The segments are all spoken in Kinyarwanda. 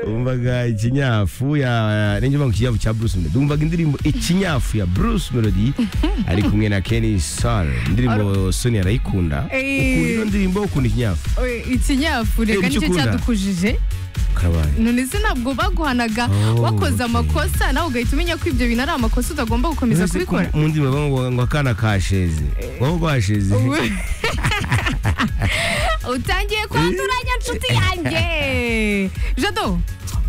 wumvaga ikinyafu ya ninjye uvuga ikinyafu cya Bruce Melody wumvaga indirimbo ikinyafu ya Bruce Melody ari kumwe na Kenny Sal indirimbo Sony arayikunda Eh. ukunda iyo ndirimbo ukunda ikinyafu Oye, ikinyafu Eh, reka nicyo nicyo ukunda? cyadukujije kabaye none se ntabwo baguhanaga Oh, wakoze okay. amakosa nawe ugahita umenya ko ibyo bintu ari amakosa utagomba gukomeza Ese ku- kubikora mu ndirimbo bavuga ngo akana kasheze wowe ugasheze utangiye kwanduranya nshuti yanjye jado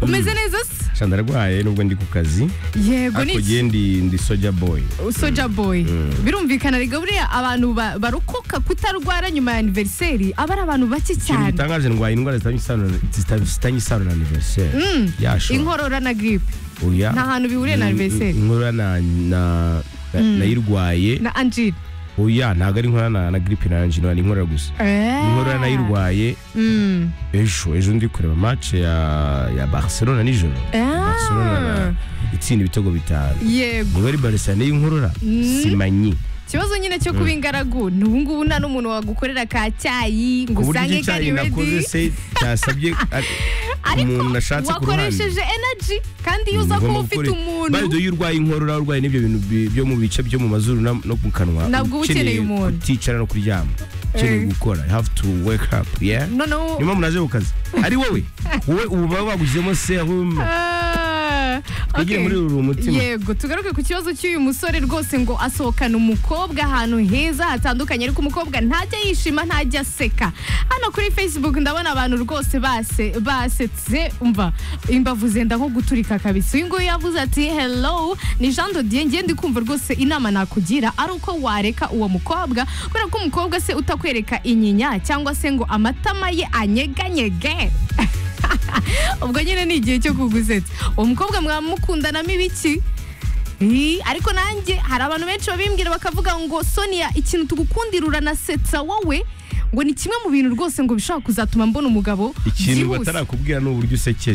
umeze neza se shanda ararwaye nubwo ndi ku kazi yego ariko niki ngewe ndi ndi soja boy soja boy birumvikana rega buriya abantu ba- barokoka kutarwara nyuma ya aniveriseri aba ari abantu bake ikintu cyane gitangaje ndwaye indwara zitanye isano na- zita- zitanye isano na anniversaire yashora inkorora na giripe oya nta hantu bihuriye na In- anniversary. inkorora na na- na- nayirwaye na anjiri oya ntabwo ari inkorora na- na gripe na angina ni inkorora gusa inkorora nayirwaye Mm. ejo ejo ndi kureba match ya ya Barcelona nijoro Ah. Barcelona na- itsinda ibitego bitanu yego niba ari Barcelona y'inkorora simanyi ikibazo nyine cyo kuba ingaragu ni ubungubu nta n'umuntu wagukorera ka cyayi ngo ku buryo usange iki cyayi kari nakoze redi se cyasabye umuntu nashatse ku ruhande wakoresheje energy kandi iyo uza kuba ufite umuntu bayido iyo urwaye inkorora urwaye n'ibyo bintu bi- byo mu bice byo mu mazuru na- no mu kanwa Ntabwo uba ukeneye umuntu. uticara no kuryama ukeneye Eh. gukora you have to wake up yeah noneho niyo mpamvu naje ku kazi ari wowe wowe ubu baba bagushyizemo serum Ah, Twigire okay. muri uru mutima. yego tugaruke ku kibazo cy'uyu musore rwose ngo asohokana umukobwa ahantu heza hatandukanye ariko umukobwa ntajya yishima ntajya aseka hano kuri facebook ndabona abantu rwose base basetse umva imbavu zenda nko guturika kabisa uyu nguyu yavuze ati hello ni jean dodier ngiye ndi kumva rwose inama nakugira ari uko wareka uwo mukobwa kubera ko umukobwa se utakwereka inyinya cyangwa se ngo amatama ye anyeganyege ubwo nyine ni igihe cyo kugusetsa uwo mukobwa mwamukundanamo ibiki Ii, ariko nanjye hari abantu benshi babimbwira bakavuga ngo sonia ikintu tugukundira uranasetsa wowe ngo ni kimwe mu bintu rwose ngo bishobora kuzatuma mbona umugabo ikintu byihuse." batarakubwira ni uburyo usekeje